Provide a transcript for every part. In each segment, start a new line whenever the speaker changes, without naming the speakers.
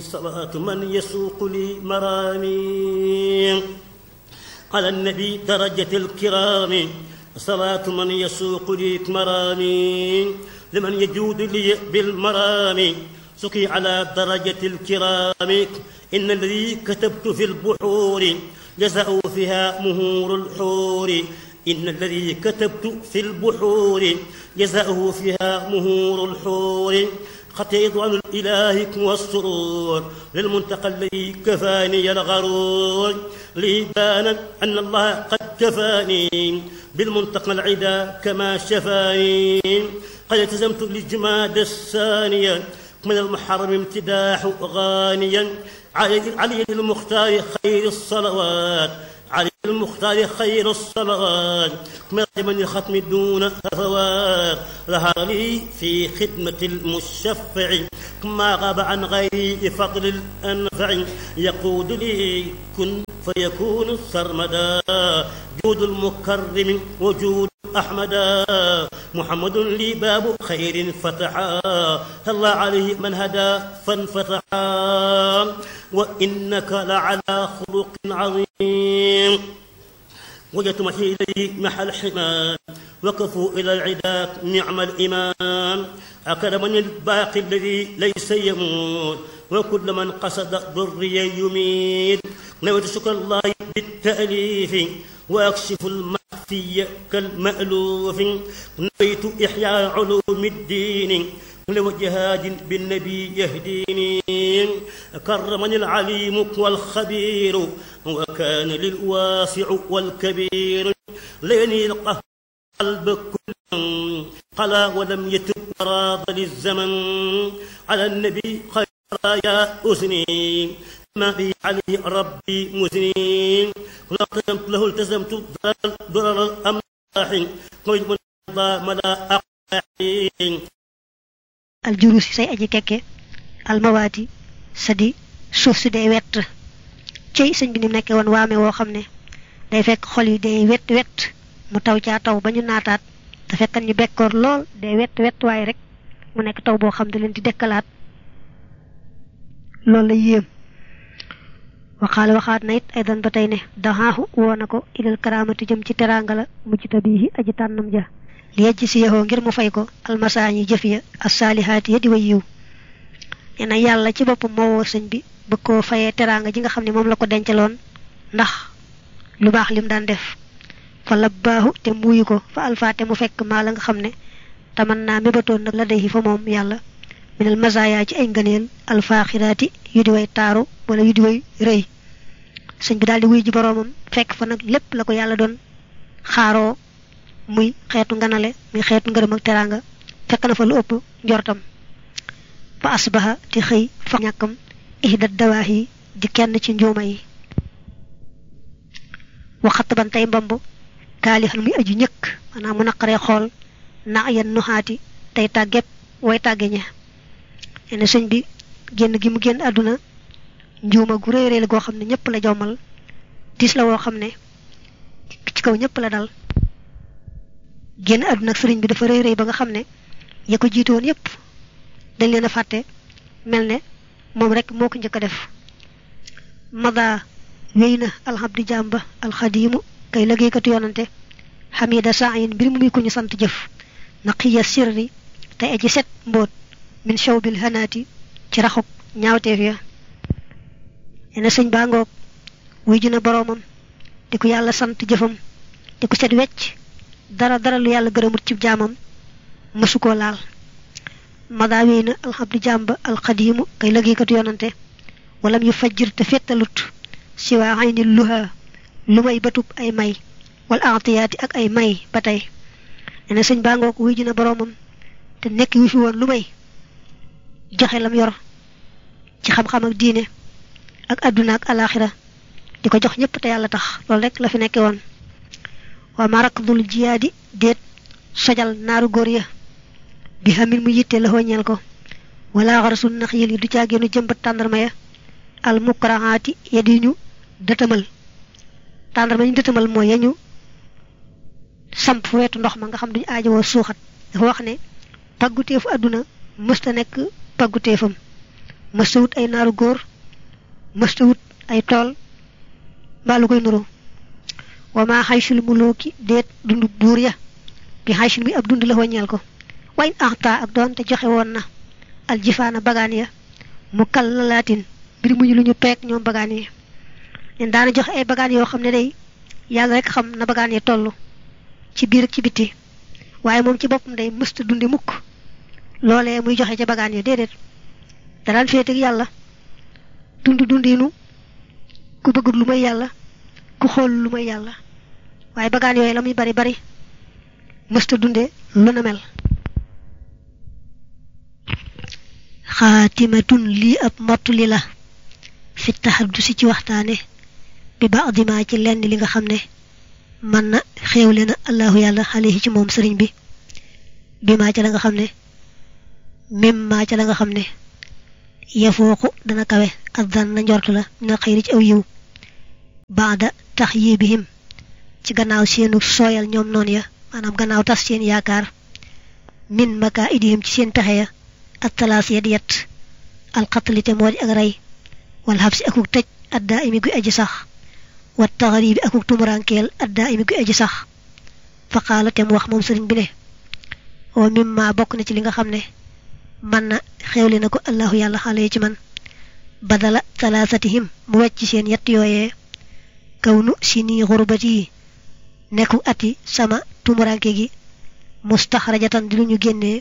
صلاة من يسوق لي مرامي على النبي درجة الكرام صلاة من يسوق لي مرامي لمن يجود لي بالمرام سقي على درجة الكرام إن الذي كتبت في البحور جزاء فيها مهور الحور إن الذي كتبت في البحور جزاؤه فيها مهور الحور خطيط عن الإله والسرور للمنتقى الذي كفاني الغرور لي بان أن الله قد كفاني بالمنتقى العدا كما شفاني قد التزمت للجماد الثانية من المحرم امتداح غانيا علي علي المختار خير الصلوات علي المختار خير الصلوات من الختم دون هفوات ظهر لي في خدمة المشفع ما غاب عن غيري فضل الأنفع يقود لي كن فيكون سرمدا جود المكرم وجود أحمدا محمد لي باب خير فتحا الله عليه من هدى فانفتحا وإنك لعلى خلق عظيم وجدت محي إليه محل حمام وقفوا إلى العداء نعم الإمام أكرمني الباقي الذي ليس يموت وكل من قصد ضري يميت نويت شكر الله بالتأليف وأكشف المخفي كالمألوف نويت إحياء علوم الدين لوجهاد بالنبي يهديني كرمني العليم والخبير وكان للواسع والكبير ليني القهر قلب كل قلا ولم يتب راض للزمن على النبي خير يا أسني ما بي عليه ربي مسنين لا التزمت له التزمت ضرر الأملاح قيد من ملا أقاحين
aljurusi say aji kekke almawaati sa di suuf si day wett cey sëñ bi ni nekke woon waame woo xam ne day fekk xol yi day wett wett mu taw caa taw ba ñu naataat te fekkan ñu bekkoor lool day wett wett waaye rek mu nekk taw boo xam ne leen di dekkalaat loolu la yéem waxaale waxaat na it ay dan ba tey ne daxaaxu woo na ko ilal karaamati jëm ci teraanga la mujj tabiihi aji tànnam ja li yejj si yaxoo ngir mu fay ko almasaañi jëf ya assaalihaati ya di way yiw nee na yàlla ci boppam moo woo sëñ bi bëgg koo fayee teraanga ji nga xam ne moom la ko dencaloon ndax lu baax lim daan def fa labbaahu te muuyu ko fa alfaate mu fekk maa la nga xam ne taman naa mébatoon nag la day fa moom yàlla minal masaaya ci ay ngëneel alfaaxiraati yu di way taaru wala yu di way rëy sëñ bi daal di wuy ji boroomam fekk fa nag lépp la ko yàlla doon xaaroo muy xeetu nganale muy xeetu ngërëm ak teraanga fekk na fa lu ëpp njortam fa asbaha di xëy fa ñàkkam ihdat dawaahi di kenn ci njuuma yi waxat ban tey mbamb kaalixan muy aju ñëkk maanaam mu naqaree xool na yan nuxaati tey tàgget way tàgge ña ene sëñ bi génn gi mu génn àdduna njuuma gu réy réy la goo xam ne ñëpp la jommal tiis la woo xam ne ci kaw ñëpp la dal génn àdduna ak sëriñ bi dafa rëy rëy ba nga xam ne ya ko jiitu woon yépp dañ leen a fàtte mel ne moom rek moo ko njëkk a def mada wéy na alxabdi jàmba alxadiimu kay liggéeykatu yonante xamida saayin mbir mu muy ko ñu sant jëf naqiya sirri tey aji set mbóot min shawbil hanaati ci raxuk ñaawteef ya ene sëñ baa ngoog wuy ji na boroomam di ko yàlla sant jëfam di ko set wecc dara dara lu yàlla gërëmut ci jaamam mësu koo laal madaa wéy na alxabdi jàmba alxadiimu kay liggéeykatu yonante walam yu fajjir te fettalut si waa xay ni luha lu may batub ay may wala atiyaati ak ay may ba tey nee na sëñ baa ngoog wuy ji na boroomam te nekk wi fi woon lu may joxe lam yor ci xam-xam ak diine ak àdduna ak alaxira di ko jox ñëpp te yàlla tax loolu rek la fi nekke woon waa marakdul jiyaadi déet sojal naaru góor ya bi xamil mu yitte la ñeel ko wala xarasul nax yil yi du caageenu jëmbat tàndarma ya al mukrahaati ya di ñu dëtëmal tàndarma ñu dëtëmal mooy ya ñu samp fu wetu ndox ma nga xam duñu aajowoo suuxat dafa wax ne pagguteefu àdduna mësta nekk pagguteefam mësta wut ay naaru góor mësta wut ay tool mbaa lu koy nuru wa maa xaysul mulooki déet dundu buur ya bi xaysul mi ab dund la waññeel ko wayn axta ak doon te joxe woon na aljifaana bagaan ya mu kal la laatin mbir muñu lu ñu peeg ñoom bagaan yi leen daana joxe ay bagaan yoo xam ne day yàlla rek xam na bagaan yi toll ci biir ak ci bitti waaye moom ci boppam day mësta dundi mukk loolee muy joxe ca bagaan yi déedéet daraan féete ak yàlla dund dundinu ku bëggul lu may yàlla ku xool lu may yàlla waaye bagaan yooyu la muy bari bari mësta dunde lu na mel xaatimatun lii ab mottuli la fi taxaddusi ci waxtaane bi ba adima ci lenn li nga xam ne man na xéewle na allahu yàlla alayhi ci moom sëriñ bi bi maa ca la nga xam ne mim maa ca la nga xam ne yafooqu dana kawe addan na njort la na xëyri ci aw yiw baada tax yii bihim ci gannaaw seenu sooyal ñoom noon ya maanaam gannaaw tas seen yaakaar min maka idihim ci seen pexe ya ak talaas ya di yet alxatlite moo di ak rey wal xabsi akuk tëj addaa imi guy aji sax wat taxaribi akuk tumurankeel addaa imi guy aji sax fa qaala te mu wax moom sëriñ bi ne oo mimma bokk na ci li nga xam ne man na xewle na ko allahu yàlla xale ci man badala talaasatihim mu wecc seen yett yooyee kaw nu si nii xurbati yi nekku ati sama tumuranke gi mustaxrajatan di lu ñu génnee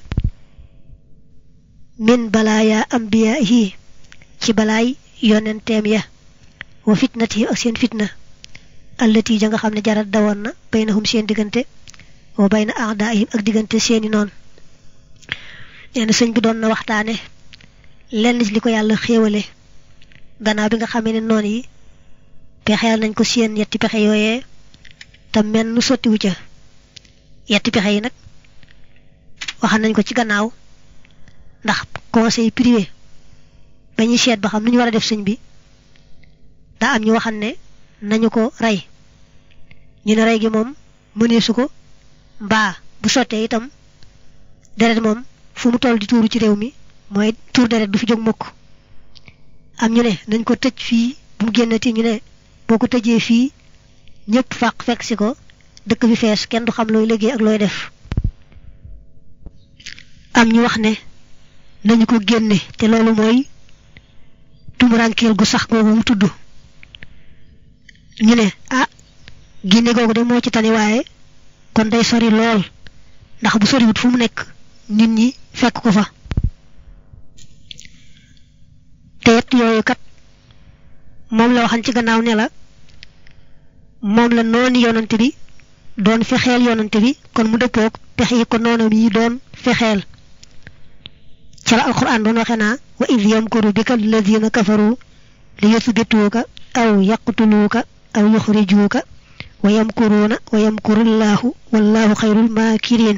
min balaaya ambiyaahi ci balaay yonenteem ya wa fitnatihim ak seen fitna allati ja nga xam ne jarat dawoon na baynahum seen diggante wa bayna aadaihim ak diggante seeni noon nee na sëñ bi doon na waxtaane lenn ci li ko yàlla xéewale gannaaw bi nga xamee ne noon yi pexeel nañ ko seen yetti pexe yooyee te mel nu sottiwu ca yetti pexe yi nag waxal nañ ko ci gannaaw ndax conseil privé ba ñuy seet ba xam nu ñu war a def sëñ bi daa am ñu waxal ne nañu ko rey ñu ne rey gi moom mëneesu ko mbaa bu sottee itam deret moom fu mu toll di tuuru ci réew mi mooy tuur deret du fi jóg mukk am ñu ne nañ ko tëj fii bu mu génnati ñu ne boo ko tëjee fii ñëpp fàq fekk si ko dëkk bi fees kenn du xam looy liggéey ak looy def am ñu wax ne nañu ko génne te loolu mooy tumurankeel gu sax googu mu tudd ñu ne ah génne googu de moo ci tane waaye kon day sori lool ndax bu soriwut fu mu nekk nit ñi fekk ko fa te it yooyu kat moom la waxan ci gannaaw ne la moom la noonu yonante bi doon fexeel yonante bi kon mu dëppoog pexe yi ko noonam yi doon fexeel ca la alquran doon waxe naa wa id yamkuru bika alladina kafaru li yuthbituuka aw yaqtuluuka aw yuxrijuuka wa yamkuruuna wa yamkurullahu wallahu xayrul maakirin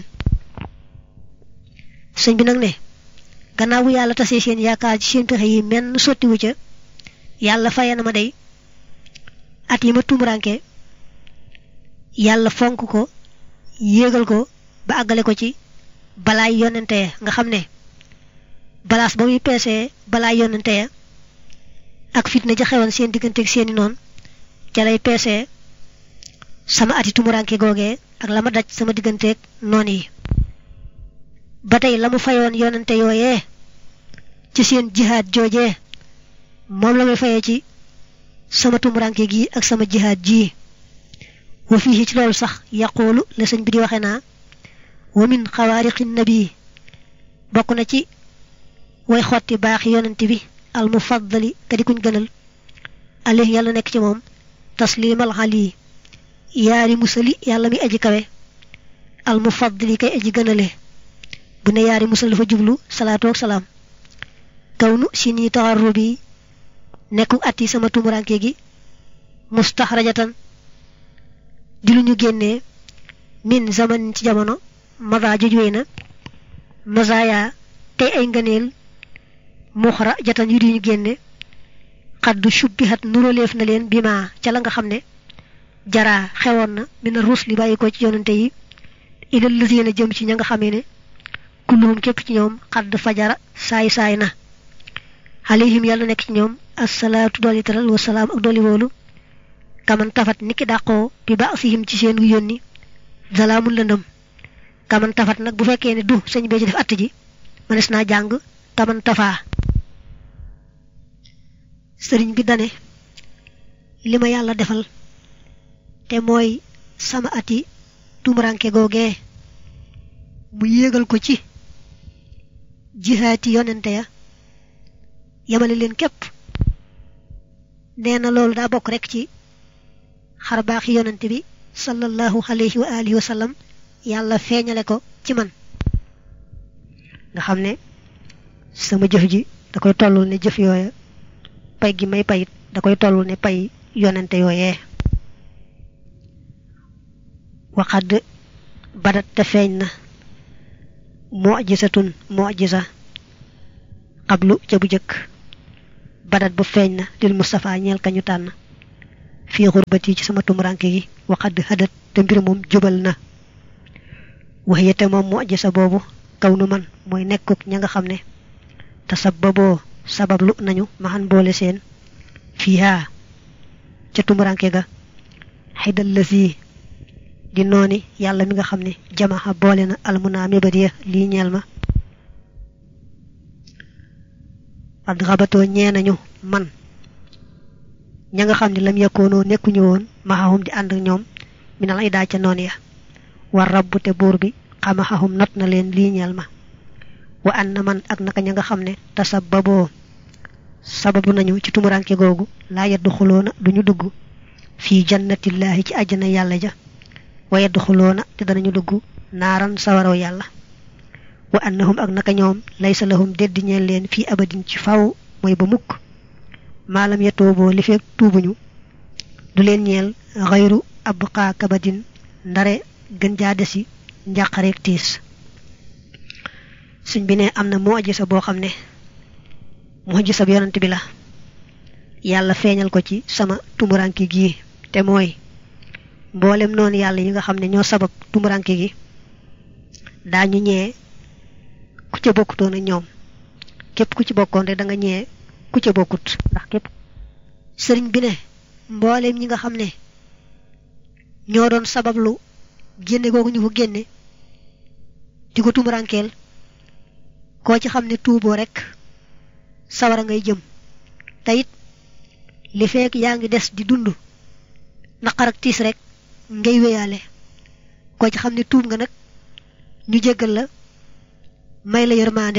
sëñ bi nag ne gannaaw bu yàlla tasee seen yaakaar ci seen pexe yi menn sottiwu ca yàlla faye na ma day at yi ma tumuraanke yàlla fonk ko yéegal ko ba àggale ko ci balaay yonente ya nga xam ne balaas ba muy peesee balaay yonente ya ak fitna ja xewoon seen diggante ak seeni noonu ca lay peesee sama ati tumuraanke googee ak la ma daj sama digganteeg noon yi ba tey la mu fayoon yonente yooyee ci seen jihaad joojee moom la may fayee ci sama tumuranke gi ak sama jihaad ji wa fii ci loolu sax yaqoolu la sëñ bi di waxe naa wa min xawaariqi nabi bokk na ci way xotti baaxi yonante bi al mufaddali ka di kuñ gënal alih yàlla nekk ci moom taslimal xali yaari musali yàlla mi aji kawe al mufaddali kay aji gënale bu ne yaari musal dafa jublu salaatu ak salaam kawnu si nii taxarru bi nekku at yi sama tumuranke gi mustaxrajatan di lu ñu génnee min zaman ci jamono mada jojuwee na mazaya tey ay ngëneel muxra jatan yu di ñu génne xaddu shubbihat nuróleef na leen bi ma ca la nga xam ne jaraa xewoon na mina ruus li bàyyi ko ci yonante yi ilal lazina jëm ci ña nga xamee ne kulluhum képp ci ñoom xadd fajara saay saay na alayhim yàlla nekk ci ñoom assalaatu dooli teral wa salaam ak dooli woolu kaman tafat niki dàqoo bi ba sihim ci seen gu yónni zalaamul lëndëm kaman tafat nag bu fekkee ne du sëñ bee ci def att ji mënees naa jàng taman tafaa sëriñ bi dane li ma yàlla defal te mooy sama ati tumuranke googee mu yéegal ko ci jihaati yonente ya yamale leen képp nee na loolu daa bokk rek ci xar baaxi yonente bi sallallahu alayhi wa alihi wa sallam yàlla feeñale ko ci man nga xam ne sama jëf ji da koy tollul ne jëf yooya pay gi may payit da koy tollul ne pay yonente yooyee waxad badat te feeñ na mujisatun mujisa xablu ca bu jëkk badat bu feeñ na lil Mustafa ñeel kañu tànn fii xurbati ci sama tumuranke gi waxad hadat te mbir moom jubal na wax yete moom mujisa boobu kaw nu man mooy nekkuk ña nga xam ne te sababoo sabablu nañu maxan boole seen fiihaa ca tumuranke ga xaydal la sii di nooni yàlla mi nga xam ne jamaxa boole na almunaa mébadiya lii ñeel ma ad xabatoo ñee nañu man ña nga xam ne lam yakkoonoo nekkuñu woon maxahum di ànd ak ñoom minal ay daa ca noon ya war rabbu te buur bi xamaxahum not na leen lii ñeel ma wa an na man ak naka ña nga xam ne tasababoo sababu nañu ci tumuranke googu laa yeddu xuloona duñu dugg fii jannatillaahi ci àjjana yàlla ja wa yeddu xuloona te danañu dugg naaran sawaraw yàlla wa annahum ak naka ñoom laysa lahum deddi ñeel leen fii abadin ci faw mooy ba mukk maalam ya tooboo li fekk tuubuñu du leen ñeel xayru abqaa kabadin ndare gën jaa desi njàqareeg tiis suñ bi ne am na mujisa boo xam ne mujisa bi yonent bi la yàlla feeñal ko ci sama tumuranke gii te mooy mboolem noonu yàlla yi nga xam ne ñoo sabab tumuranke gi daañu ñee ku ca bokkutoon ak ñoom képp ku ci bokkoon rek da nga ñee ku ca bokkut ndax képp sëriñ bi ne mboolem ñi nga xam ne ñoo doon sabablu génne googu ñu ko génne di ko tumurankeel koo ci xam ne tuuboo rek sawara ngay jëm te it li fekk yaa ngi des di dund naqar ak tiis rek ngay wéyaale koo ci xam ne tuub nga nag ñu jéggal la may la yërmaande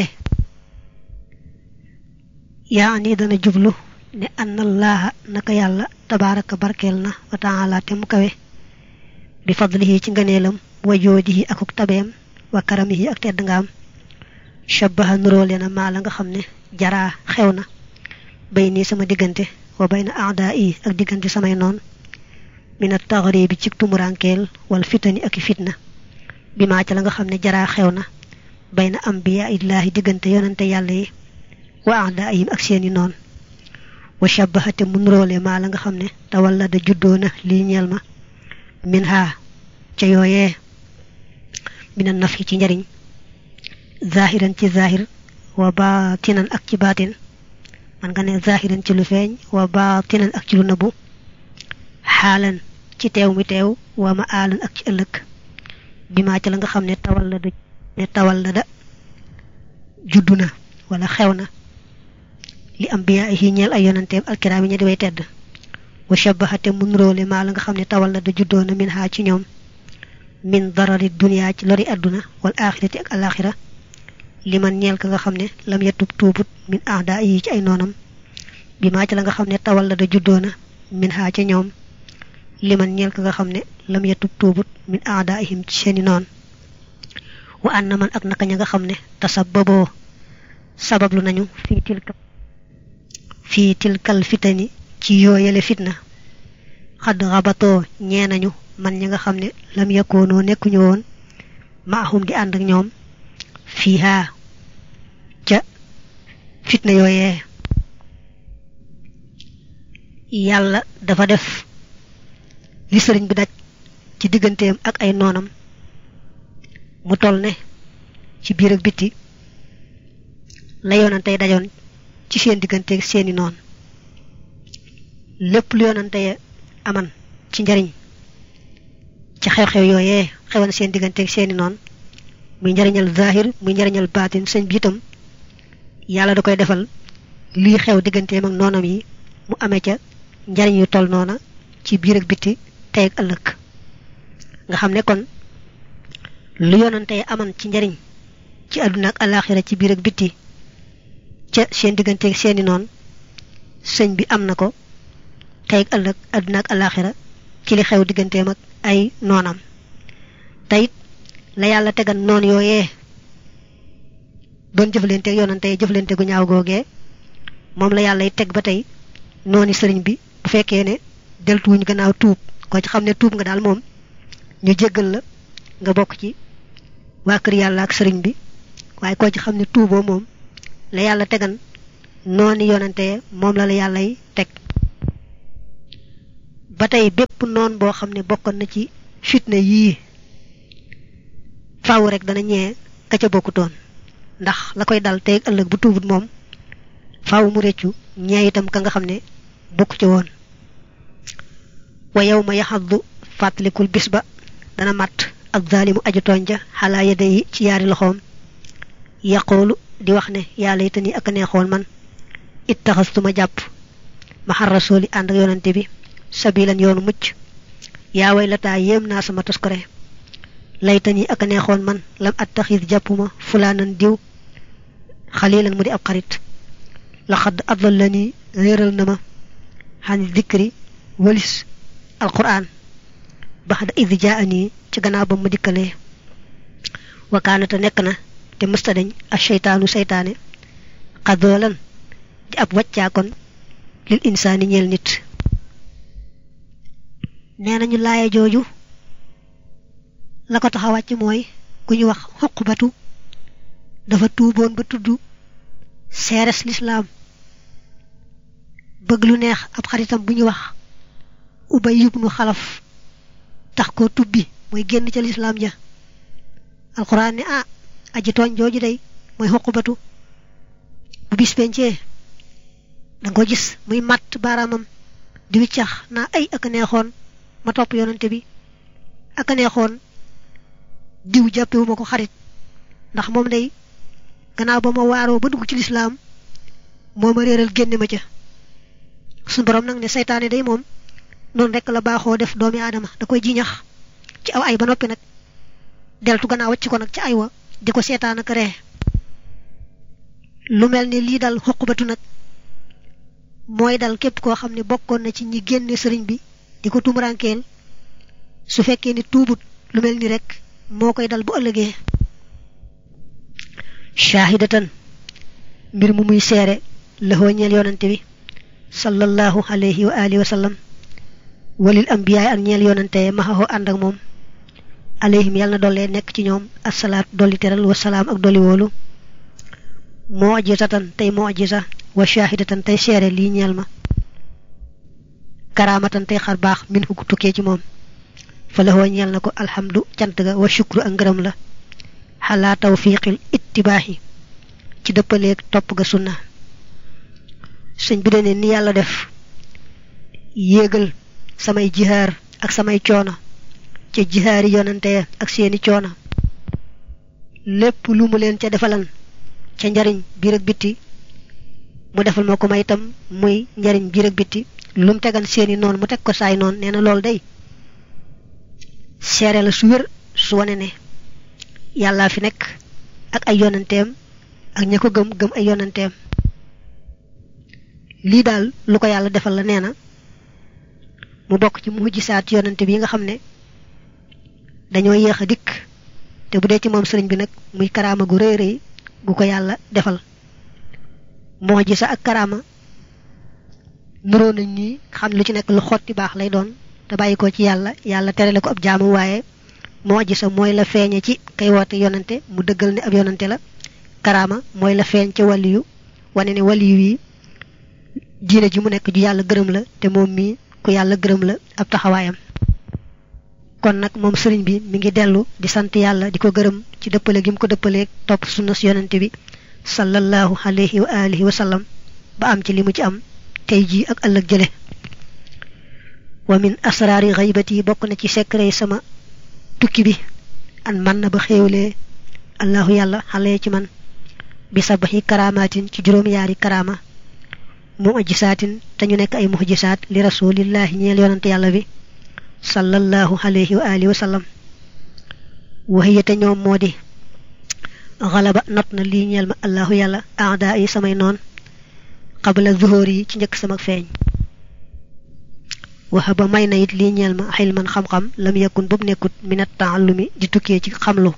yaa ni dana jublu ne anna allaha naka yàlla tabaaraka barkeel na wa taala te mu kawe bi fadlihi ci ngëneelam wa joodihi akuk tabeem wa karamihi ak tedd nga am shabaha nuróole na maa la nga xam ne jaraa xew na bay nii sama diggante wa bay na aada yi ak diggante samay noon mina taxari bi ci tumurankeel wal fitani ak fitna bi maa ca la nga xam ne jaraa xew na bay na ambiya illaahi diggante yonante yàlla yi wa aada yim ak seeni noon wa shabaha te mu nuróole maa la nga xam ne tawalla da juddoo na lii ñeel ma min ha ca yooyee mina naf yi ci njariñ zahiran ci zahir wa baatinan ak ci baatin man nga ne zahiran ci lu feeñ wa baatinan ak ci lu nëbbu xaalan ci teew mi teew wa ma aalan ak ci ëllëg bi maa ci la nga xam ne tawal la da ne tawal la da juddu na wala xew na li ambiyaa yi ñeel ay yonanteem alkiraam yi ña di way tedd wa shabaxate mun róole maa la nga xam ne tawal la da juddoo na min haa ci ñoom min darari duniyaa ci lori àdduna wal axirati ak alaxira li man ñeel ka nga xam ne lam yatub tuubut min ahda yi ci ay noonam bi maa ci la nga xam ne tawal la da juddoo na min haa ca ñoom li man ñeel ka nga xam ne lam yatub tuubut min ahda ihim ci seeni noon wa an na man ak naka ña nga xam ne tasababoo sabablu nañu fii tilka fii tilkal fitani ci yooyale fitna xadd xabatoo ñee nañu man ñi nga xam ne lam yakkoonoo nekkuñu woon maahum di ànd ak ñoom fiihaa ca fitna yooyee yàlla dafa def li sëriñ bi daj ci digganteem ak ay noonam mu toll ne ci biir ak bitti la yoonantey dajoon ci seen digganteeg seeni noon lépp lu yonante aman ci njariñ ci xew-xew yooyee xewan seen digganteeg seeni noon muy njariñal zahir muy njariñal baatin sëñ bi itam yàlla da koy defal lii xew digganteem ak noonam yi mu amee ca njariñ yu toll noona ci biir ak bitti tey ak ëllëg nga xam ne kon lu yonante aman ci njariñ ci àdduna ak alaxira ci biir ak bitti ca seen digganteeg seeni noon sëñ bi am na ko tey ak ëllëg àdduna ak alaxira ci li xew digganteem ak ay noonam teyit la yàlla tegan noon yooyee doon jëflante ak yonante jëflante gu ñaaw googee moom la yàlla teg ba tey nooni sëriñ bi bu fekkee ne deltuwuñ gannaaw tuub ko ci xam ne tuub nga daal moom ñu jéggal la nga bokk ci waa kër yàlla ak sëriñ bi waaye koo ci xam ne tuuboo moom la yàlla tegan nooni yonante moom la la yàllay teg ba tey bépp noon boo xam ne bokkoon na ci fitna yii faaw rek dana ñee ka ca bokkutoon ndax la koy dal tey ëllëg bu tuubut moom faaw mu réccu ñee itam ka nga xam ne bokku ci woon wa yow ma yaxaddu fàttalikul bis ba dana mat ak zaalimu aju tooñ ja xalaa yedde yi ci yaari loxoom yaqoolu di wax ne yàlla it ni ak neexoon man ittaxastuma jàpp maxar rasooli ànd ak yonante bi sabilan yoonu mucc yaa way lataa yéem naa sama toskore laytani ak neexoon man lam attaxis jàppuma fulaanan diw xalilan mu di ab xarit laxad adallani réeral na ma xan dikri walis alquran baxda id jaani ci gannaaw ba ma dikkalee wakaanata nekk na te mësta dañ a seytaanu seytaane xadoolan di ab wàccaakoon lil insaani ñeel nit nee nañu laaya jooju la ko tax a wàcc mooy ku ñu wax xuqbatu dafa tuuboon ba tudd seeres lislaam bëgg lu neex ab xaritam bu ñu wax ubay ibnu xalaf tax ko tubbi mooy génn ca lislaam ja alxuraan ne ah aji tooñ jooju day mooy xuqbatu bu bis pencee da nga ko gis muy matt baaraamam di wiccax naa ay ak a neexoon ma topp yonante bi ak a neexoon diw jàppewuma ko xarit ndax moom day gannaaw ba ma waaroo ba dugg ci lislaam moo ma réeral génne ma ca suñu borom nag ne seytaane day moom noonu rek la baaxoo def doomi aadama da koy jiñax ci aw ay ba noppi nag deltu gannaaw wacc ko nag ci ay wa di ko seetaan ak ree lu mel ni lii dal xuqbatu nag mooy dal képp koo xam ne bokkoon na ci ñi génne sëriñ bi di ko tumurankeel su fekkee ni tuubut lu mel ni rek moo koy dal bu ëllëgee shaahidatan mbir mu muy seere laxoo ñeel yonante bi sallallahu alayhi wa alihi wa sallam walil ambiyaay ak ñeel yonante maxaxoo ànd ak moom alayhim yàlla na dollee nekk ci ñoom asalaat dolli teral wasalaam ak dolli woolu mojisatan tey mojisa wa shaahidatan tey seere lii ñeel ma karaamatan tey xar baax min hu tukkee ci moom fa la ñeel na ko alhamdu cant ga wa shukru ak ngërëm la xalaa tawfiqil ittibaaxi ci dëppaleeg topp ga sunna sëñ bi dane ni yàlla def yéegal samay jihaar ak samay coono ca jihaari yonante ya ak seeni coono lépp lu mu leen ca defalan ca njariñ biir ak bitti mu defal ma ko may itam muy njariñ biir ak bitti lu mu tegan seeni noonu mu teg ko saay noonu nee na loolu day seere la su wér su wane ne yàllaa fi nekk ak ay yonanteem ak ña ko gëm gëm ay yonanteem lii daal lu ko yàlla defal la nee na mu bokk ci mujjisaat yonante bi nga xam ne dañoo yéex a dikk te bu dee ci moom sëriñ bi nag muy karaama gu rëy rëy gu ko yàlla defal moo ji sa ak karaama nuroo nañ ni xam lu ci nekk lu xotti baax lay doon te bàyyi ko ci yàlla yàlla terale ko ab jaamu waaye moo ji sa mooy la feeñe ci kay woote yonante mu dëggal ne ab yonante la karaama mooy la feeñ ca waliyu wane ne waliyu yi diine ji mu nekk ju yàlla gërëm la te moom mii ku yàlla gërëm la ab taxawaayam kon nag moom sëriñ bi mi ngi dellu di sant yàlla di ko gërëm ci dëppale gi mu ko dëppaleeg topp sunna si yonante bi sallallahu alayhi wa alihi wa sallam ba am ci li mu ci am tey jii ak ëllëg jële wa min asraari xaybati bokk na ci secret sama tukki bi an man na ba xéewlee allahu yàlla xale ci man bi sabaxi karamaatin ci juróom-yaari karama mujisaatin te ñu nekk ay mujisaat li rasulillahi ñeel yonante yàlla bi sallallahu alayhi wa alihi wa sallam waxiyate ñoom moo di xalaba not na lii ñeel ma allahu yàlla aada yi samay noon qabla zuhóor yi ci njëkk sama feeñ waxa ba may na it lii ñeel ma xilman xam-xam lam yakun boobu nekkut minat taallumi di tukkee ci xamlu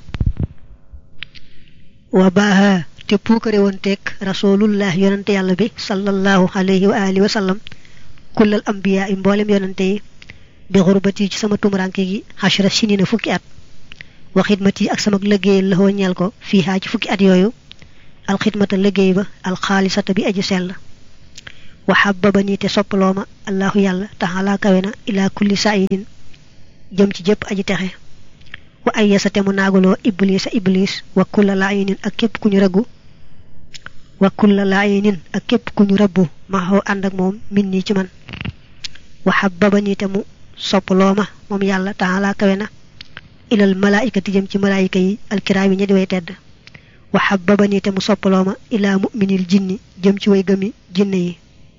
wa baaha te puukare woon teeg rasulullah yonante yàlla bi sallallahu alayhi wa alihi wa sallam kullal ambiya yi mboolem yonante yi bi xurbati ci sama tumuranke gi xashra sinina fukki at wa xidmati ak sama liggéey la ñeel ko fii haa ci fukki at yooyu alxidmata liggéey ba alxaalisata bi aji sell wa xababani te soppaloo ma allahu yàlla taxalaa kawe na ilaa kulli saidin jëm ci jëpp aji texe wa ay yasa te mu naagaloo iblis a iblis wa kulla laayinin ak képp ku ñu rëggu wa kulla laayinin ak képp ku ñu rëbbu maxoo ànd ak moom min nii ci man wa xababani te mu soppaloo ma moom yàlla taxalaa kawe na ilal malaayikati jëm ci malaayika yi alkiraam yi ña di way tedd wa xababani te mu soppaloo ma ilaa muminil jinni jëm ci way gëmi jinne yi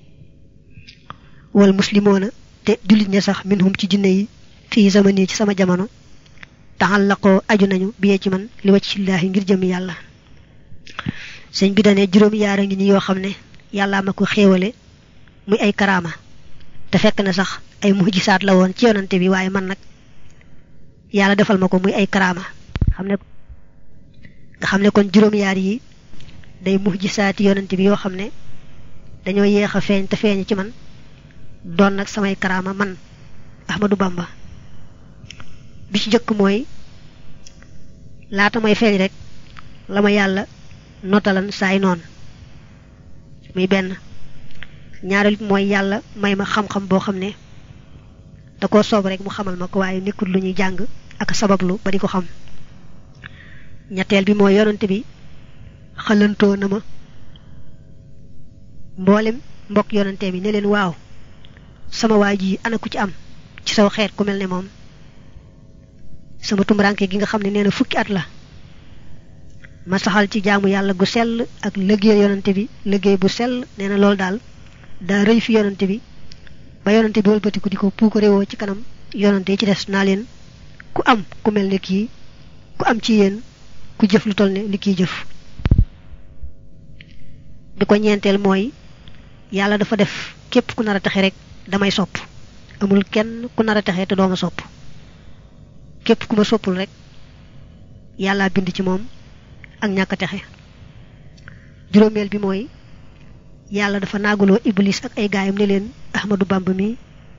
wal muslimoona te jullit ña sax minhum ci jinne yi fii zamani ci sama jamono taxallaqoo aju nañu biyee ci man li wacc sillaahi ngir jëm yàlla sëñ bi dane juróom yaara ngi ni yoo xam ne yàllaa ma ko xéewale muy ay karaama te fekk na sax ay mujisaat la woon ci yonante bi waaye man nag yàlla defal ma ko muy ay karaama xam ne nga xam ne kon juróom yaar yi day mujisaati yonante bi yoo xam ne dañoo yéex a feeñ te feeñ ci man doon nag samay karaama man Ahmadou Bamba bi ci jëkk mooy laata may feeñ rek la ma yàlla notalan saay noonu muy benn ñaareel bi mooy yàlla may ma xam-xam boo xam ne da koo soob rek mu xamal ma ko waaye nekkul lu ñuy jàng ak sabablu ba di ko xam ñetteel bi mooy yonante bi xalantoo na ma mboolem mbokk yonante bi ne leen waaw sama waa ji ana ku ci am ci saw xeet ku mel ne moom sama tumranke gi nga xam ne nee na fukki at la ma saxal ci jaamu yàlla gu sell ak liggéey yonante bi liggéey bu sell nee na loolu daal daa rëy fi yonante bi ba yonante bi wëlbatiku di ko puuko réewoo ci kanam yonante yi ci des naa leen ku am ku mel ne kii ku am ci yéen ku jëf lu toll ne li kiy jëf bi ko ñeenteel mooy yàlla dafa def képp ku nar a taxe rek damay sopp amul kenn ku nar a taxe te dooma sopp képp ku ma soppul rek yàlla bind ci moom ak ñàkk a texe juróomeel bi mooy yàlla dafa naagaloo iblis ak ay gaayam ne leen Ahmadou Bamba mi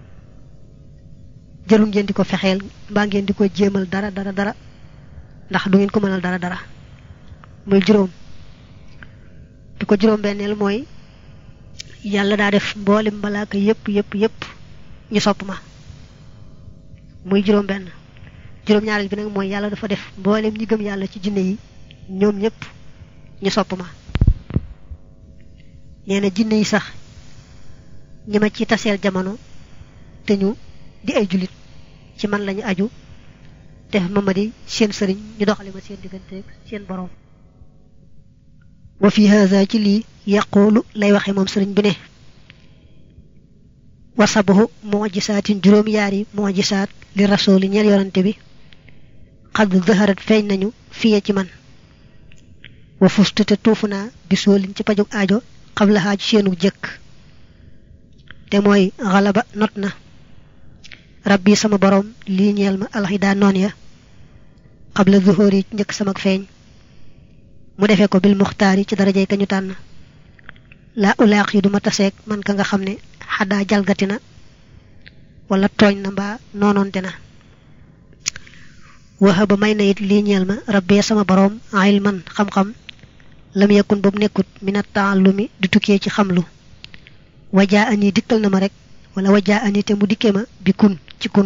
jarul ngeen di ko fexeel mbaa ngeen di ko jéemal dara dara dara ndax du ngeen ko mënal dara dara muy juróom bi ko juróom benneel mooy yàlla daa def mboolem malaaka yépp yépp yépp ñu sopp ma muy juróom benn juróom ñaareel bi nag mooy yàlla dafa def mboolem ñi gëm yàlla ci jinne yi ñoom ñépp ñu sopp ma nee na jinne yi sax ñi ma ci taseel jamono te ñu di ay jullit ci man lañu aju def ma ma di seen sëriñ ñu doxale ma seen digganteeg seen borom wa fi haza ci lii yaqulu lay waxe moom sëriñ bi ne wasabahu mujisaatin juróom yaari mujisaat li rasuli ñeel yonante bi xad zaharat feeñ nañu fiye ci man wa fustu te tuufu naa bisoolin ci pajug aajo xabla xaaj seenu jëkk te mooy xalaba not na rabbi sama borom lii ñeel ma alxidaa noon ya xabla zuhóor yi njëkk sama feeñ mu defee ko bil muxtaar yi ci darajey ka ñu tànn laa ulaax yi duma taseeg man ka nga xam ne xaddaa jalgati na wala tooñ na mbaa noonoonte na waxa ba may na it lii ñeel ma rabbee sama boroom ilman xam-xam lam yakun boobu nekkut minat taallumi di tukkee ci xamlu wajaa ani dikkal na ma rek wala wajaa ani te mu dikkee ma bi kun ci kun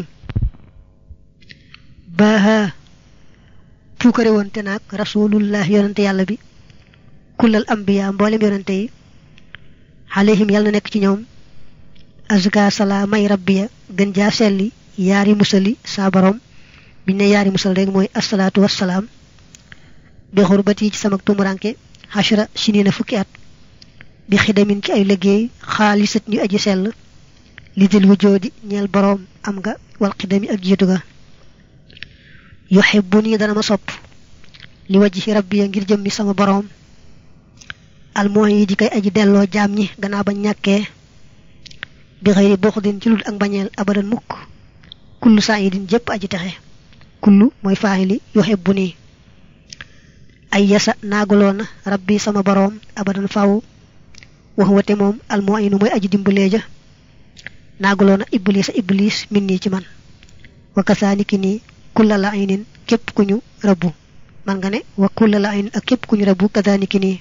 baaha puukare woon te naag rasulullah yonante yàlla bi kullal ambiya mboolem yonante yi alayhim yàlla na nekk ci ñoom azka sala may rabbiya gën jaa selli yaari musali saa borom biñ ne yaari musal rek mooy asalaatu wassalaam bi xurbati ci sama tumuranke xashra sinina fukki at bi xidamin ci ay liggéey xaalisat ñu aji sell li dil wujoodi ñeel boroom am nga wal xidami ak jiitu ga yuhibbu nii dana ma sopp li wajhi rabbi ngir jëmmi sama boroom almooy yi di koy aji delloo jaam ñi gannaaw ba ñàkkee bi xëyri buxdin ci lul ak bañeel abadan mukk kullu saayidin jëpp aji texe kullu mooy faahili yuhibbu nii ay yasa naagaloona rabbi sama boroom abadan faw wax wate moom almu'inu mooy aji dimbalee ja naagaloona iblis a iblis min nii ci man wa kasaaniki nii kulla la aynin képp ku ñu rabbu man nga ne wa kulla la aynin ak képp ku ñu rabbu kasaaniki nii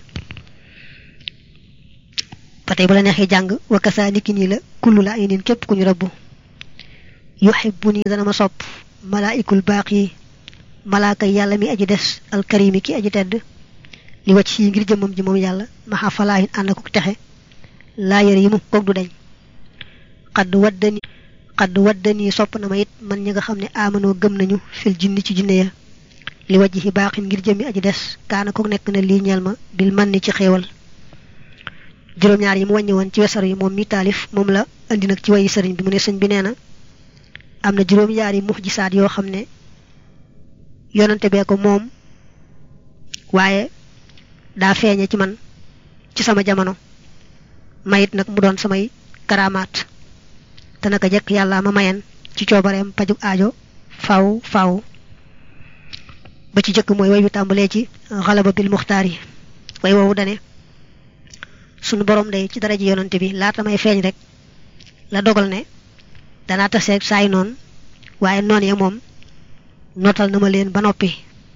ba tey bu la neexee jàng wa kasaaniki nii la kullu la aynin képp ku ñu rabbu yuhibbu nii dana ma sopp malaa'ikul baaq yi malaaka yàlla mi aji des alkarimi ki aji tedd li wacc yi ngir jëmmam ji moom yàlla maxa falaahin ànd ko texe laa yëre yi mu koog du dañ xadd waddani xadd waddani sopp na ma it man ñi nga xam ne amanoo gëm nañu fil jinni ci jinne ya li wajj yi baaxin ngir jëmmi aji des kaana ko nekk na lii ñeel ma bil man ni ci xéewal juróom-ñaar yi mu wàññi woon ci wesar yi moom mi taalif moom la indi nag ci wayi sëriñ bi mu ne sëñ bi nee na am na juróom-ñaari muxjisaat yoo xam ne yonante bee ko moom waaye daa feeñe ci man ci sama jamono mayit nag mu doon samay karamaat te naka jekk yàlla ma mayen ci coobareem pajug aajo faw faw ba ci jëkk mooy way wi tàmbalee ci xalaba bil muxtaar yi way woowu dane sunu borom day ci dara ji yonante bi laata may feeñ rek la dogal ne danaa taseeg saay noon waaye noon ya moom nootal na ma leen ba noppi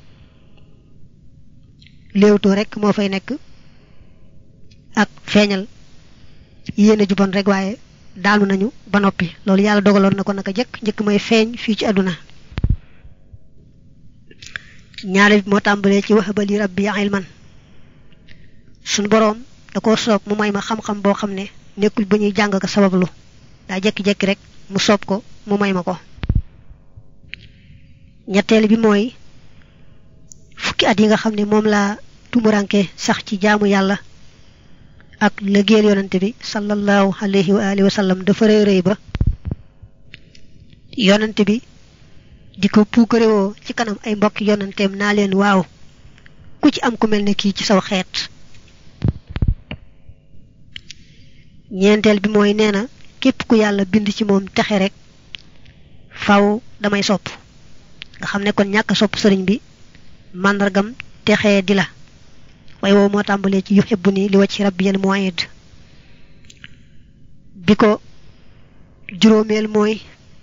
léewtoo rek moo fay nekk ak feeñal yéene ju bon rek waaye daanu nañu ba noppi loolu yàlla dogaloon na ko naka jëkk njëkk may feeñ fii ci àdduna ñaare bi moo tàmbalee ci wax bali rabbi ilman suñ boroom da ko soob mu may ma xam-xam boo xam ne nekkul ba ñuy jàng ko sabablu daa jekki-jekki rek mu soob ko mu may ma ko ñetteel bi mooy fukki at yi nga xam ne moom laa tumuranke sax ci jaamu yàlla ak lëggéeyal yonante bi sallallahu alayhi wa alihi wa sallam dafa rëy rëy ba yonante bi di ko puukarewoo ci kanam ay mbokki yonanteem naa leen waaw ku ci am ku mel ne kii ci saw xeet ñeenteel bi mooy nee na képp ku yàlla bind ci moom texe rek faw damay sopp nga xam ne kon ñàkk sopp sëriñ bi màndargam texee di la waaye woowu moo tàmbalee ci yuhibbu ni li wacc rabbiyal mu'id bi ko juróomeel mooy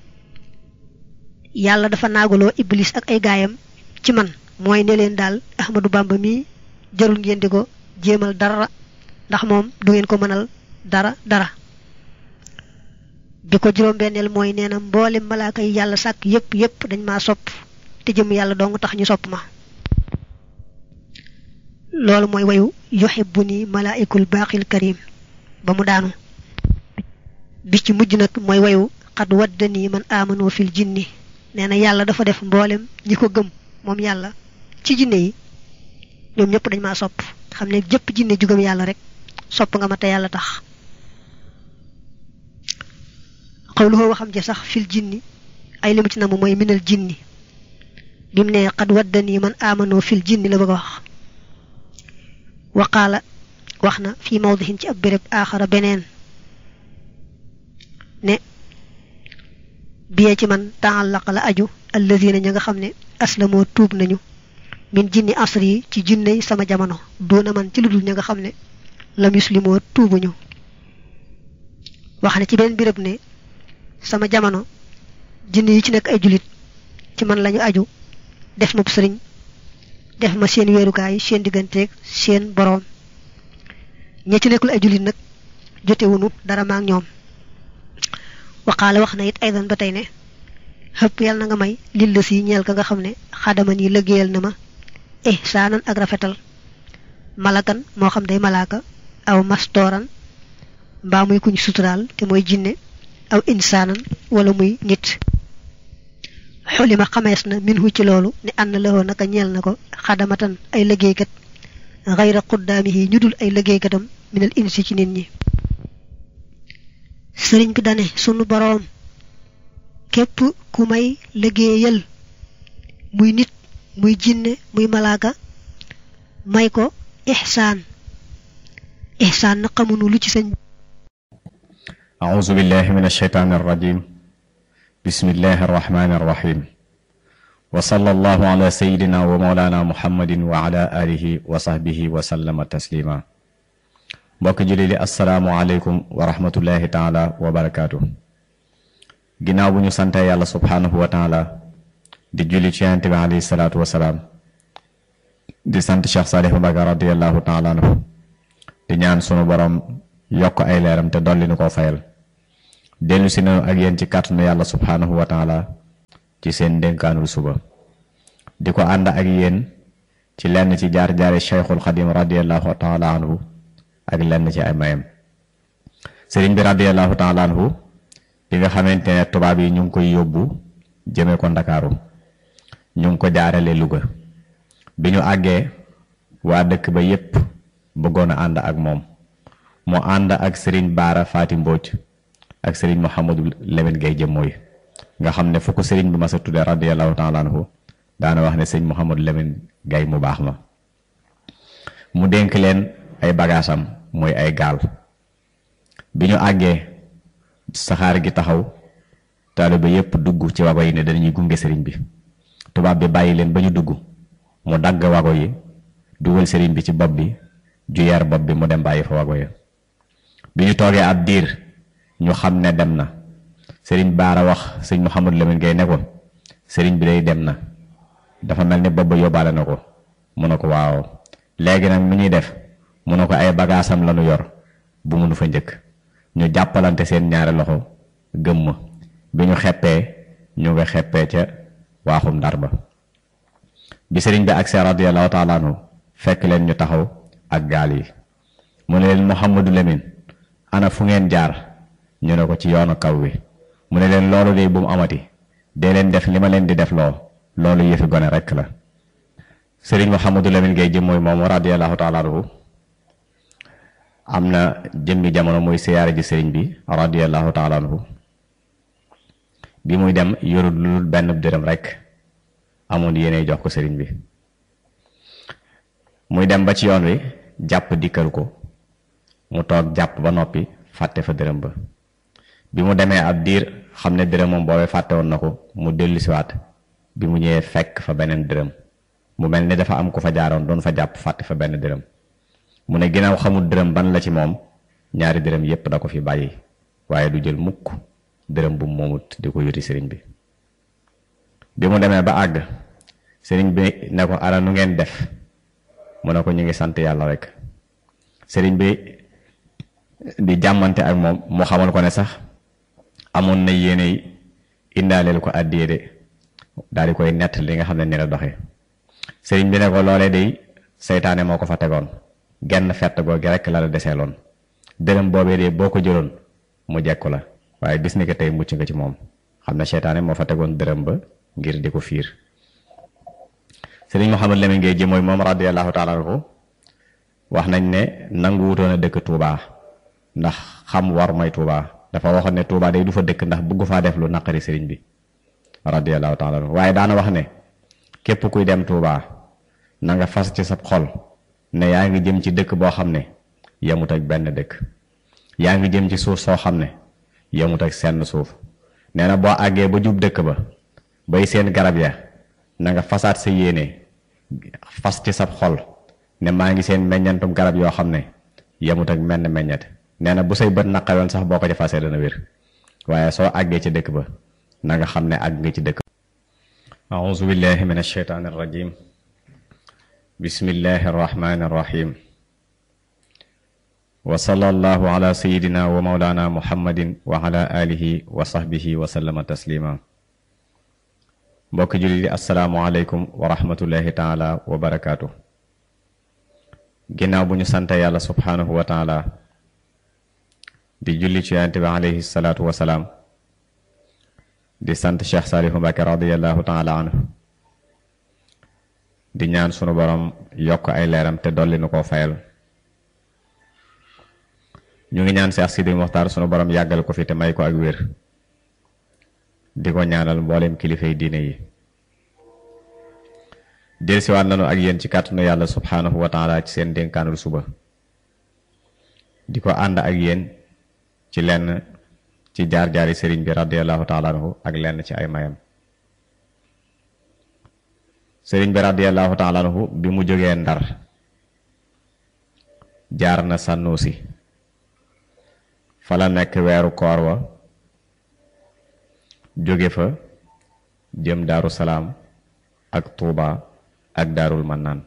yàlla dafa naagaloo iblis ak ay gaayam ci man mooy ne leen daal ahmadu bamba mi jarul ngeen di ko jéemal dara ndax moom du ngeen ko mënal dara dara bi ko juróom benneel mooy nee na mboolem malaaka yi yàlla sàkk yépp yépp dañ maa sopp te jëm yàlla dong tax ñu sopp ma loolu mooy wayu yuhibbu ni malaa'ikul baaxil karim ba mu daanu bi ci mujj nag mooy wayu xad waddani man aamanu fil jinni nee na yàlla dafa def mboolem ñi ko gëm moom yàlla ci jinne yi ñoom ñëpp dañ maa sopp xam ne jëpp jinne ju gëm yàlla rek sopp nga ma te yàlla tax xawluhoo waxam ja sax fil jinni ay limu ci namu mooy minal jinni bi mu ne xad waddani man aamanu fil jinni la bëgg a wax waqaala wax na fii mawdihin ci ab béréb aaxara beneen ne biyee ci man taallaqa la aju allazina ña nga xam ne aslamoo tuub nañu min jinni asri yi ci jinney sama jamono doona man ci lu dul ña nga xam ne lam yuslimoo tuubuñu wax na ci beneen béréb ne sama jamono jinne yi ci nekk ay julit ci man lañu aju def ma sëriñ def ma seen weerukaay seen digganteeg seen boroom ña ci nekkul ay jullit nag jotewunu dara maak ñoom waxaale wax na it aydan ba tey ne xëpp yàlla na nga may lil la si ñeel ka nga xam ne xadaman yi liggéeyal na ma eh saanan ak rafetal malakan moo xam day malaaka aw mastooran mbaa muy kuñ suturaal te mooy jinne aw insaanan wala muy nit xulima xamees na minhu ci loolu ne ànd la woo naka ñeel na ko xadamatan ay liggéeykat xayra xuddaamihi ñu dul ay liggéeykatam minal insi ci nit ñi sëriñ bi dane sunu boroom képp ku may liggéeyal muy nit muy jinne muy malaaka may ko ixsaan ixsaan na xamunu lu ci sëñ
أعوذ بالله من الشيطان الرجيم بسم الله الرحمن الرحيم وصلى الله على سيدنا ومولانا محمد وعلى آله وصحبه وسلم تسليما mbokk julli li asalaamualeykum wa rahmatullahi taala wa barakaatu ginnaaw bu ñu sante yàlla subhaanahu wa taala di julli ci yonent bi alayhi salaatu wasalaam di sant Cheikh Saalihu Mbacké radiallahu taala anhu di ñaan sunu borom yokk ay leeram te dolli nu koo fayal dellu si nañu ak yéen ci kàttanu yàlla subhaanahu wa taala ci seen dénkaanul suba di ko ànd ak yéen ci lenn ci jaar-jaari cheikhul xadim radiallahu taala anhu ak lenn ci ay mayam sëriñ bi radiallahu taala anhu bi nga xamante ne tubaab yi ñu ngi koy yóbbu jëme ko ndakaaru ñu ngi ko jaarale Louga bi ñu àggee waa dëkk ba yépp bëggoon a ànd ak moom mu ànd ak sëriñ baara faati mbooj ak sëriñ Mouhamadou Lamine Gueye jëmmooy nga xam ne fu ko sëriñ bi ma sa tudde radiallahu taala anhu daana wax ne sëriñ Mouhamadou Lamine Gueye mu baax ma mu dénk leen ay bagaasam mooy ay gaal bi ñu àggee saxaar gi taxaw taaliba yépp dugg ci wago yi ne dañuy gunge sëriñ bi tubaab bi bàyyi leen ba ñu dugg mu dagg wago yi dugal sëriñ bi ci bopp bi ju yar bopp bi mu dem bàyyi fa wago yi bi ñu toogee ab diir ñu xam ne dem na sëriñ baara wax sëñ Mouhamadou Lamine Gueye ne ko sëriñ bi day dem na dafa mel ni bopp ba yóbbaale na ko mu ne ko waaw léegi nag mi ñuy def mu ne ko ay bagaasam lañu yor bu mënu fa njëkk ñu jàppalante seen ñaari loxo gëmm bi ñu xeppee ñu nga xeppee ca waaxum ndar ba bi sëriñ bi agsee radiyallahu taala anhu fekk leen ñu taxaw ak gaal yi mu ne leen Mouhamadou Lamine ana fu ngeen jaar ñu ne ko ci yoonu kaw wi mu ne leen loolu de bu mu amati dee leen def li ma leen di def loo loolu yëfi gone rekk la sëriñ Mouhamadou Lamine Gueye jëm mooy moom radiyallahu taala anhu am na jëmmi jamono muy siyaare ji sëriñ bi radiyallahu taala anhu bi muy dem yorul lu benn dërëm rekk amoon yéene jox ko sëriñ bi muy dem ba ci yoon wi jàpp dikkal ko mu toog jàpp ba noppi fàtte fa dërëm ba bi mu demee ab diir xam ne dërëm moom boobee fàtte woon na ko mu dellu siwaat bi mu ñëwee fekk fa beneen dërëm mu mel ni dafa am ku fa jaaroon doon fa jàpp fàtte fa benn dërëm mu ne ginnaaw xamul dërëm ban la ci moom ñaari dërëm yépp da ko fi bàyyi waaye du jël mukk dërëm bu moomut di ko yuti sëriñ bi bi mu demee ba àgg sëriñ bi ne ko ara nu ngeen def mu ne ko ñu ngi sant yàlla rek sëriñ bi di jàmmante ak moom mu xamal ko ne sax amoon na yéene indaaleel ko àddiyee de daal di koy nett li nga xam ne ni la doxee sëriñ bi ne ko loolee day seytaane moo ko fa tegoon genn fett googu rekk la la deseeloon dërëm boobee de boo ko jëloon mu jekku la waaye bis ni ko tey mucc nga ci moom xam ne seytaane moo fa tegoon dërëm ba ngir di ko fiir sëriñ Mouhamadou Lamine Gueye ji mooy moom radiyallahu taala anhu wax nañ ne nangu wutoon a dëkk Touba ndax xam war may Touba dafa waxoon ne Touba day du fa dëkk ndax bëgg faa def lu naqari sëriñ bi radiyallahu taala anhu waaye daana wax ne képp kuy dem Touba na nga fas ci sa xol ne yaa ngi jëm ci dëkk boo xam ne yemut ak benn dëkk yaa ngi jëm ci suuf soo xam ne yemut ak senn suuf nee na boo àggee ba jub dëkk ba bay seen garab ya na nga fasaat sa yéene fas ci sab xol ne maa ngi seen meññantum garab yoo xam ne yemut ak menn meññet nee na bu say bët naqaroon sax boo ko ca fasee dana wér waaye soo àggee ci dëkk ba na nga xam ne àgg nga ci dëkk auzu billahi min alsheytaani arrajim bismillahi arrahmani arrahim wa sallallahu ala sayidina wa maulana muhammadin wa ala alihi wa sahbihi wa sallama taslima mbokki jullit yi asalaamualeykum wa rahmatullahi taala wa barakaatu ginnaaw bu ñu sante yàlla subhaanahu wa taala di julli ci yonent bi alayhi salaatu wasalaam di sant Cheikh Saalihu Mbàkke radiallahu taala anhu di ñaan sunu borom yokk ay leeram te dolli nu koo fayal ñu ngi ñaan Cheikh Sidi Muxtaar sunu borom yàggal ko fi te may ko ak wér di ko ñaanal mboolem kilifay diine yi delsiwaat nanu ak yéen ci kàttanu yàlla subhaanahu wa taala ci seen dénkaanul suba di ko ànd ak yéen ci lenn ci jaar-jaari sëriñ bi radiallahu taala anhu ak lenn ci ay mayam sëriñ bi radiallahu taala anhu bi mu jógee ndar jaar na sànnuusi fa la nekk weeru koor wa jóge fa jëm daaru salaam ak tuuba ak daarul mannaan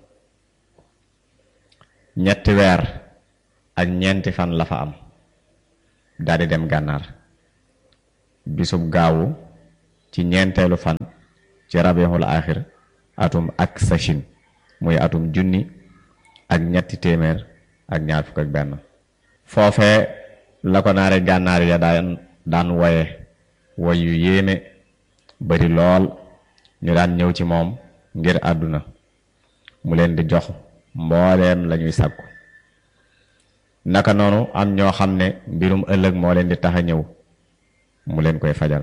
ñetti weer ak ñeenti fan la fa am daldi dem gànnaar bisub gaawu ci ñeenteelu fan ci rabiixul aaxir atum ak sachin muy atum junni ak ñetti téeméer ak ñaar fukk ak benn foofee la ko naare gànnaar ya daan daan woye woy yu yéeme bari lool ñu daan ñëw ci moom ngir àdduna mu leen di jox mbooleem lañuy sàkku naka noonu am ñoo xam ne mbirum ëllëg moo leen di tax a ñëw mu leen koy fajal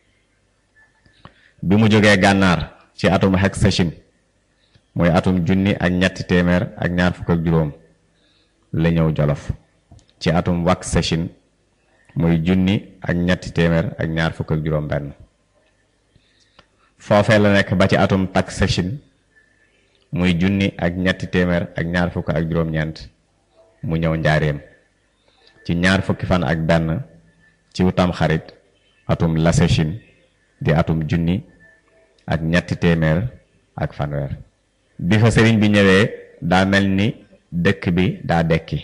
bi mu jógee gànnaar ci atum xek sachin muy atum junni ak ñetti téeméer ak ñaar fukk ak juróom la ñëw jolof ci atum wak sachin muy junni ak ñetti téeméer ak ñaar fukk ak juróom benn foofee la nekk ba ci atum tak sachin muy junni ak ñetti téeméer ak ñaar fukk ak juróom-ñeent mu ñëw njaareem ci ñaar fukki fan ak benn ci wutam xarit atum la sachin di atum junni ak ñetti téeméer ak fanweer bi fa sëriñ bi ñëwee daa mel ni dëkk bi daa dekki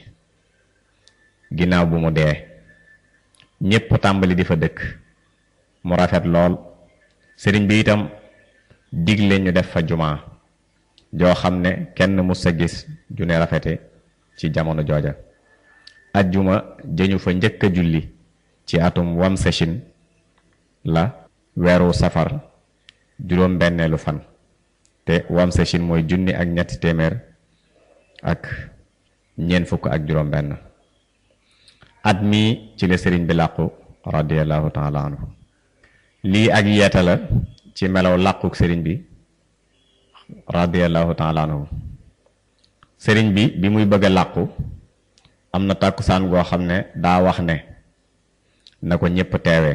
ginnaaw bu mu dee ñépp tàmbali di fa dëkk mu rafet lool sëriñ bi itam digle ñu def fa jumaa joo xam ne kenn mus a gis ju ne rafete ci jamono jooja ajjuma jëñu fa njëkk a julli ci atum wam sachin la weeru safar juróom benneelu fan te wam sachin mooy junni ak ñetti téeméer ak ñeent fukk ak juróom benn at mii ci la sëriñ bi làqu radiallahu taala anhu lii ak yeeta la ci melaw làquk sëriñ bi radiallahu taala anhu sëriñ bi bi muy bëgg a làqu am na tàkkusaan goo xam ne daa wax ne na ko ñépp teewee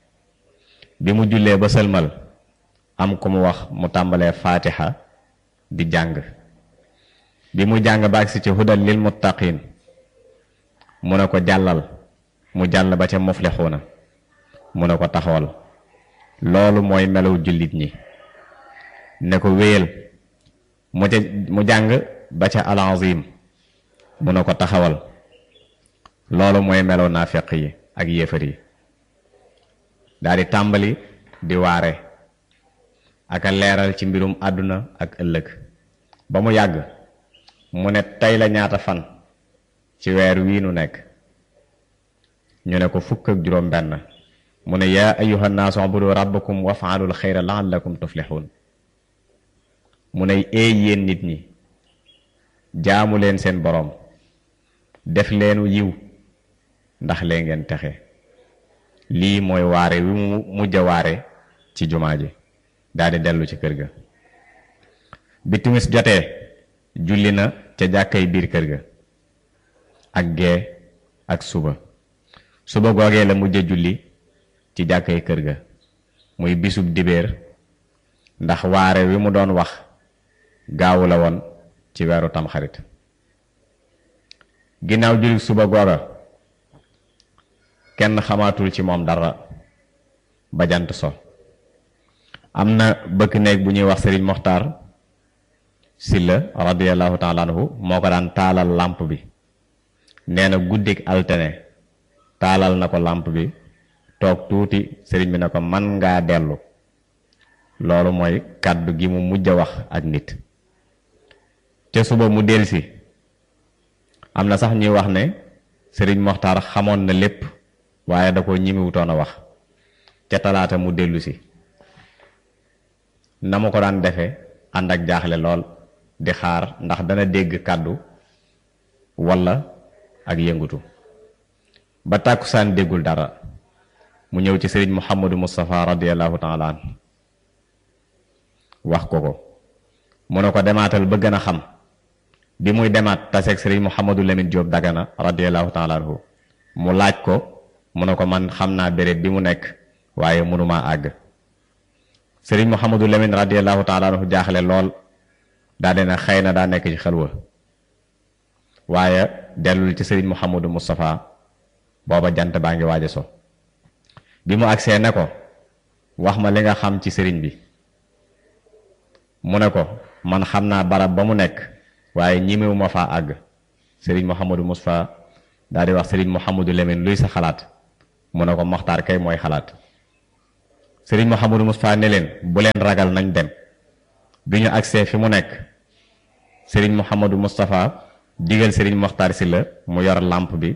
bi mu jullee ba sëlmal am ku mu wax mu tàmbalee faatiha di jàng bi mu jàng ba agsi ci hudal lil muttaqin mu ne ko jàllal mu jàll ba ca muflixuuna mu ne ko taxawal loolu mooy melaw jullit ñi ne ko wéyal mu ca mu jàng ba ca alazim mu ne ko taxawal loolu mooy melaw naafeq yi ak yéefar yi daal di tàmbali di waare ak a leeral ci mbirum àdduna ak ëllëg ba mu yàgg mu ne tey la ñaata fan ci weer wii nu nekk ñu ne ko fukk ak juróom benn mu ne yaa ayuha nnaasu ubudu rabbakum wafaalul xayra laallakum tuflixuun mu ne eey yéen nit ñi jaamu leen seen boroom def leenu yiw ndax lee ngeen texe lii mooy waare wi mu mujj a waare ci jumaa ji daldi dellu ci kër ga bi timis jotee julli na ca jàkkay biir kër ga ak gee ak suba suba googee la mujj a julli ci jàkkay kër ga muy bisub dibéer ndax waare wi mu doon wax gaawu la woon ci weeru tamxarit ginnaaw julli suba googa kenn xamaatul ci moom dara ba jant so am na bëkk néeg bu ñuy wax sëriñ moxtaar silla radiallahu taala anhu moo ko daan taalal làmp bi nee na guddik altene taalal na ko làmp bi toog tuuti sëriñ bi ne ko man ngaa dellu loolu mooy kàddu gi mu mujj a wax ak nit ca suba mu delsi am na sax ñuy wax ne sëriñ Moxtaar xamoon na lépp waaye da ko ñimiwutoon a wax ca talaata mu dellu si na ma ko daan defe ànd ak jaaxle lool di xaar ndax dana dégg kàddu walla ak yëngutu ba tàkkusaan déggul dara mu ñëw ci sëriñ Mouhamadou Moustapha radiallahu taala an wax ko ko mu ne ko demaatal ba gën a xam bi muy demaat taseeg sëriñ Mouhamadou Lamine Diop Dagana radiallahu taala anhu mu laaj ko mu ne ko man xam naa béréb bi mu nekk waaye mënumaa àgg sëriñ Mouhamadou Lamine radiallahu taala anhu jaaxle lool daa dina xëy na daa nekk ci xelwa waaye dellul ci sëriñ Mouhamadou Moustapha booba jant baa ngi waaj a so bi mu agsee ne ko wax ma li nga xam ci sëriñ bi mu ne ko man xam naa barab ba mu nekk waaye ñimewu ma faa àgg sëriñ Mouhamadou Moustapha daal di wax sëriñ Mouhamadou Lamine luy sa xalaat mu ne ko Moxtaar kay mooy xalaat sëriñ Mouhamadou Moustapha ne leen bu leen ragal nañ dem bi ñu agsee fi mu nekk sëriñ Mouhamadou Moustapha digal sëriñ Moxtaar si la mu yor làmp bi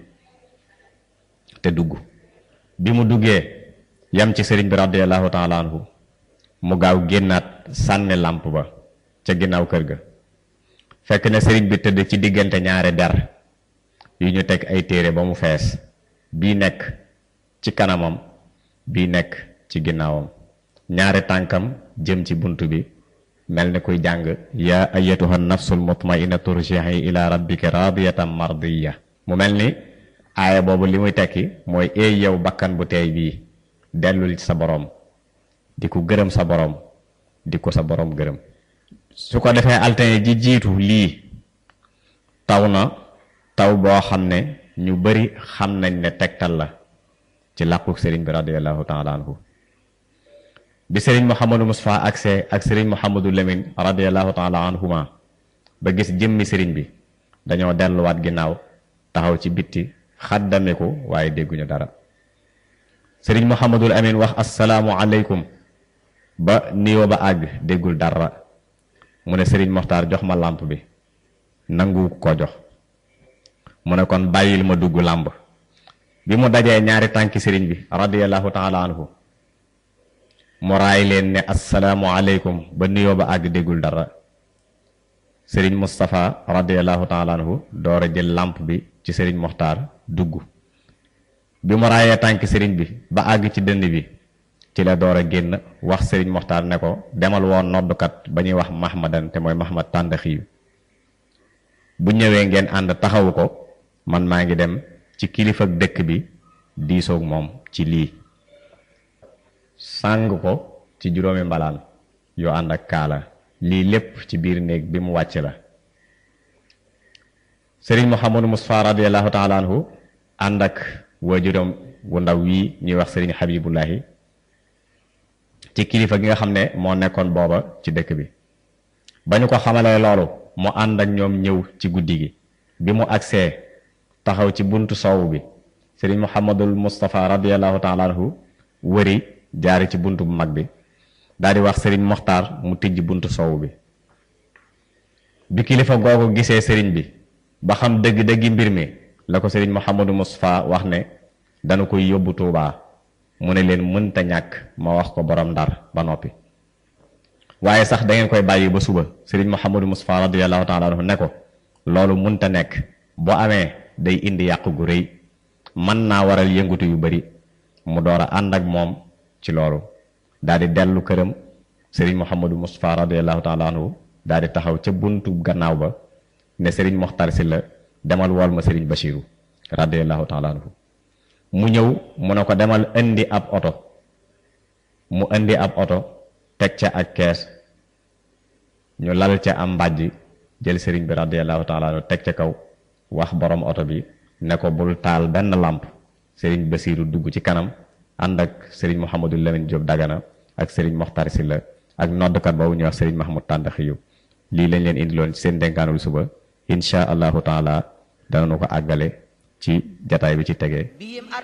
te dugg bi mu duggee yam ci sëriñ bi radiallahu taala anhu mu gaaw génnaat sànni làmp ba ca ginnaaw kër ga fekk na sëriñ bi tëdd ci diggante ñaari der yu ñu teg ay téere ba mu fees bii nekk ci kanamam bii nekk ci ginnaawam ñaari tànkam jëm ci bunt bi mel ni kuy jàng yaa ayatuha nafsul mutmainna turji'i ila rabbika radiyatan mardiya mu mel ni aaya boobu li muy tekki mooy eey yow bakkan bu teey bii dellul ci sa boroom di ko gërëm sa boroom di ko sa boroom gërëm su ko defee altine ji jiitu lii taw na taw boo xam ne ñu bari xam nañ ne tegtal la ci làquk sëriñ bi radiallahu taala anhu bi sëriñ Mouhamadou Moustapha agsee ak sëriñ Mouhamadou Lamine radiallahu taala anhuma ba gis jëmmi sëriñ bi dañoo delluwaat ginnaaw taxaw ci bitti xaddameku waaye dégguñu dara sëriñ Mouhamadul Amin wax asalaamu aleykum ba niyoo ba àgg déggul dara mu ne sëriñ Moxtaar jox ma làmp bi nangu ko jox mu ne kon bàyyil ma dugg làmb bi mu dajee ñaari tànki sëriñ bi radiallahu taala anhu mu raay leen ne asalaamu aleykum ba niyoo ba àgg déggul dara sëriñ Moustapha radiallahu taala anhu door a jël làmp bi ci sëriñ Moxtaar dugg bi mu raayee tànki sëriñ bi ba àgg ci dënd bi ci la door a génn wax sëriñ Moxtaar ne ko demal woon noddukat ba ñuy wax Mahmadan te mooy Mahmad Tàndaxiyu bu ñëwee ngeen ànd taxawu ko man maa ngi dem ci kilifa dëkk bi diisoog moom ci lii sàng ko ci juróomi mbalaan yoo ànd ak kaala lii lépp ci biir néeg bi mu wàcc la sëriñ Mouhamadou Moustapha radiallahu taala anhu ànd ak waajuram wu ndaw wii ñuy wax sëriñ Habibullahi ci kilifa gi nga xam ne moo nekkoon booba ci dëkk bi ba ñu ko xamalee loolu mu ànd ak ñoom ñëw ci guddi gi bi mu agsee taxaw ci buntu soow bi sëriñ Mouhamadul Moustapha radiallahu taala anhu wëri jaari ci buntu bu mag bi daal di wax sëriñ Moxtaar mu tijj buntu soow bi bi kilifa googu gisee sëriñ bi ba xam dëgg-dëggi mbir mi la ko sëriñ Mouhamadou Moustapha wax ne dana koy yóbbu Tuubaa mu ne leen mënta ñàkk ma wax ko borom ndar ba noppi waaye sax da ngeen koy bàyyi ba suba sëriñ Mouhamadou Moustapha radiyallahu taala anhu ne ko loolu mënta nekk boo amee day indi yàq gu rëy mën naa waral yëngutu yu bari mu door a ànd ak moom ci loolu daal di dellu këram sëriñ Mouhamadou Moustapha radiyallahu taala anhu daal di taxaw ca buntu gannaaw ba ne sëriñ Moxtar si la demal wool ma sëriñ Bachiru radiyallahu taala anhu mu ñëw mu ne ko demal indi ab oto mu indi ab oto teg ca ak kees ñu lal ca am mbàjj jël sëriñ bi radiyallahu taala anhu teg ca kaw wax borom oto bi ne ko bul taal benn làmp sëriñ Basiiru dugg ci kanam ànd ak sëriñ Mouhamadou Lamine Diop Dagana ak sëriñ Moxtar si la ak noddkat boobu ñuy wax sëriñ Mahmoud Tàndaxiyu lii lañ leen indiloon ci seen dénkaanul suba insha allahu taala danañu ko àggale ci jataay bi ci tegee